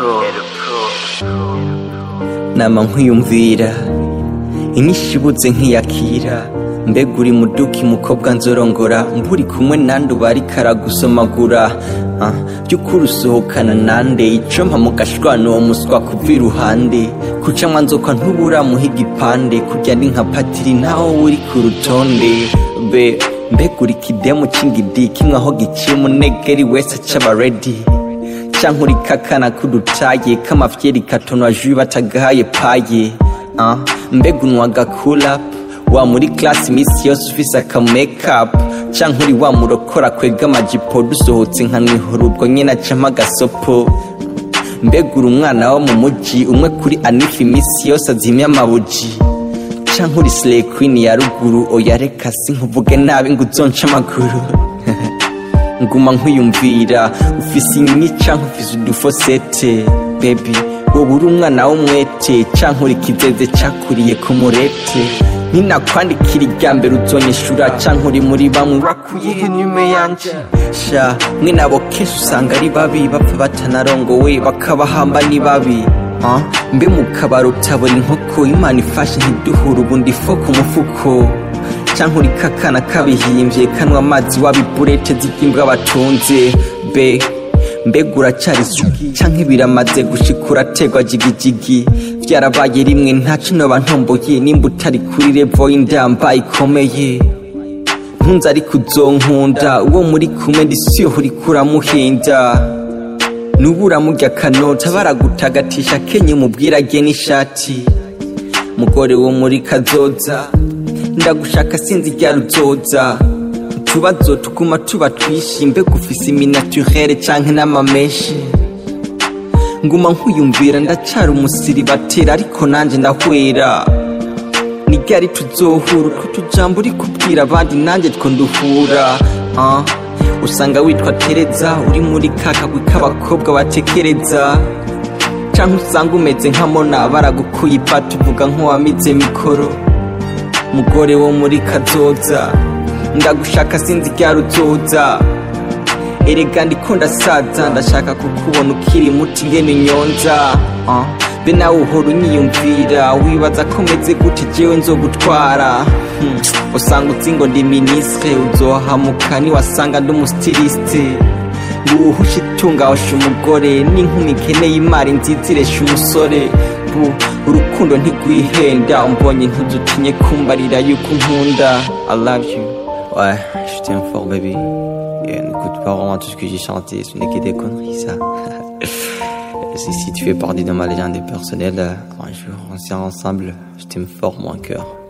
nama nkwiyumvira inyinshi ibuze nkiyakira mbega uri muduki mukobwa nzorongora mburi kumwe nande uba ariko aragusomagura Ah, by'ukuri usohokana nande icompa mu gashwana uwo muswa kuva iruhande kuca mwanzoka ntubura muha igipande kurya ndi nka patiri ntaho uri ku rutonde be mbega uri kidemu c'ingidi kimwe aho giciye umunegeri wese acaba redi canke uri kakana k'udutaye k'amafyeri katonwa jui batagahaye paye ah, mbega unwa agakulapu wa muri klasi imisi yose ufise aka makeup canke uri wa murokora kwega amajipo dusohotse nka mwihoro ubwo nyene acampa agasopo mbega uri umwana wo mu muji umwe kuri anifa imisi yose azimya amabuji canke uri slay queen ya ruguru oya reka sinkuvuge nabi ngo uzonce amaguru nguma nkwiyumvira ufise inyi canke ufise udufosete baby wowe uri umwana w'umwete canke uri kizeze cakuriye ku murete ninakwandikira irya mbere uzonyishura canke uri muri bamwe wakuyehe nyume yanje sha mwe nabo kenshi usanga ari babi bapfa batanarongowe bakabahamba ni babi Ah, mbe mu kabaro utabona inkoko imana ifashe ntiduhure ubundi fo ku mufuko canke uri kakana kabihimbye kanwa amazi wabiburete z'igimbwa batunze be mbega uracari sugi canke biramaze gushika urategwa jigijigi vyarabaye rimwe ntaco noba ntomboye nimba utari kuri revo y'indamba ikomeye ntunze ariko uzonkunda uwo muri kumwe ndisiyo uriko uramuhinda nubura murya akanota baragutagatisha kenye umubwira agiye n'ishati mugore wo muri kazoza ndagushaka sinzi rya ruzoza utubazo tuguma tuba twishi mbega ufise iminaturere canke n'amameshi nguma nkwiyumvira ndacara umusiri batera ariko nanje ndahwera ni ryari tuzohura utwo tujambo uri kubwira abandi nanjye two nduhura ah. usanga witwa tereza uri muri kakagwi k'abakobwa batekereza canke usanga umeze nka mona baragukuye ipata uvuga nk'uwamize mikoro mugore wo muri kazoza ndagushaka sinzi rya ruzoza erega ndiko ndasaza ndashaka kukubona ukiri muti ngene unyonza ah. be nawe uhora unyiyumvira wibaza ko meze gute jewe nzogutwara hmm. usanga uzi ngo ndi minisitire uzohamuka niwasanga ndi umusitirisite nguhusha itunga washa umugore n'inkumi ikeneye imari nziza iresha umusore bu urukundo ntigwihenda umbonye ntuzutinye kumbarira yuko unkunda i love you Ouais, je t'aime fort, baby. Et n'écoute pas vraiment tout ce que j'ai chanté, ce n'est que des conneries, ça. si, si tu fais partie de ma légende personnelle, un jour on sera ensemble, je t'aime fort, mon cœur.